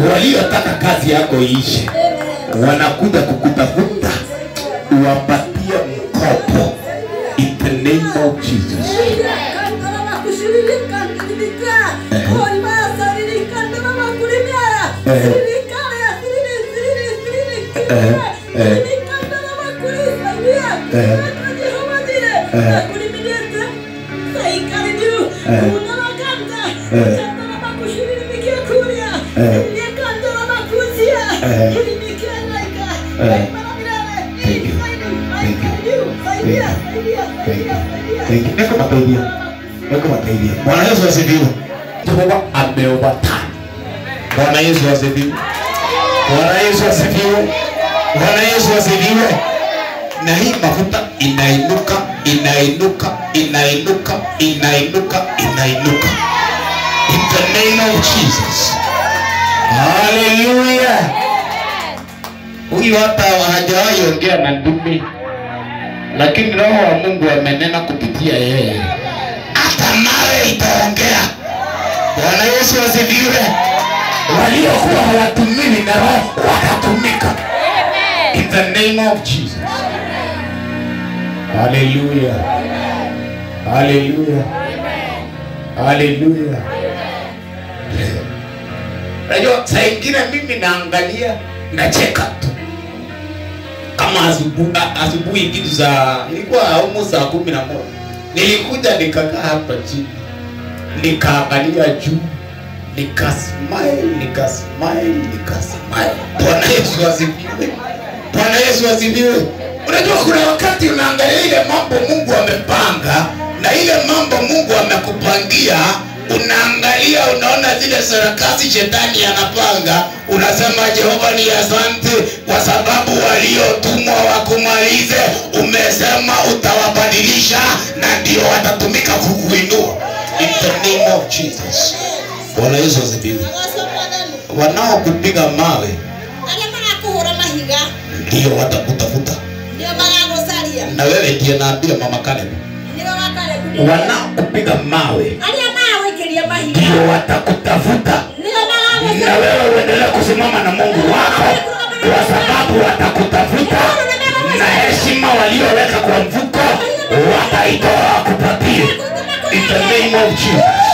waliotaka kazi yako iishe wanakuja kukutafuta uwapatie mkopo in the name of Jesus. Thank you. Niko mataidia. Niko mataidia. Bwana Yesu asifiwe. Jehova ameoverturn. Bwana Yesu asifiwe. Bwana Yesu asifiwe. Bwana Yesu asifiwe. Na hii mafuta inainuka, inainuka, inainuka, inainuka, inainuka. In the name of Jesus. Hallelujah. Huyu hata hajawahi ongea na ndumi, lakini Roho wa Mungu amenena kupitia yeye, hata nawe itaongea. Bwana Yesu asifiwe. Waliokuwa hawatumiwi na Roho watatumika. In the name of Jesus. Hallelujah. Hallelujah. Hallelujah. Unajua saa ingine mimi naangalia nacheka tu kama asubuhi asubuhi kitu za ilikuwa almost saa kumi na moja nilikuja nikakaa hapa chini nikaangalia juu nikasmile nikasmile nikasmile bwana yesu asifiwe bwana yesu asifiwe unajua kuna wakati unaangalia ile mambo mungu amepanga na ile mambo mungu amekupangia unaangalia unaona zile sarakasi shetani anapanga unasema jehova ni asante kwa sababu waliotumwa wakumalize umesema utawabadilisha na ndio watatumika kukuinua in the name of jesus bwana yesu asifiwe wanaokupiga mawe arĩa marakũhũra mahiga ndio watakutafuta nĩo magagũcaria na wewe ndiye naambia mama Caleb nĩo wakarebu wanaokupiga mawe arĩa maragũikĩria mahiga ndio watakutafuta nĩo na magagũcaria wewe uendelee kusimama na Mungu wako kwa sababu watakutafuta na heshima walioweka kwa mfuko wataitoa wakupatie in the name of Jesus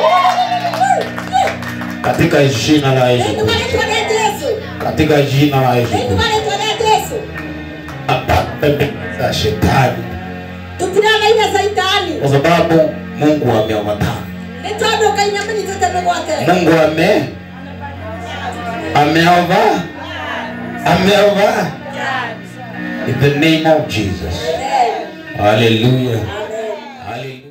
katika jina la Yesu Kristo. nĩtũmarĩtwo nĩ Jesũ katika jina la Yesu Kristo. nĩtũmarĩtwo nĩ Jesũ Apate za shetani tũtiragaire caitani kwa sababu Mungu ameomatana nĩ tondũ Ngai nĩamenyithĩte mĩgwate Mungu ame ameova ameova in the name of Jesus. Hallelujah. Hallelujah.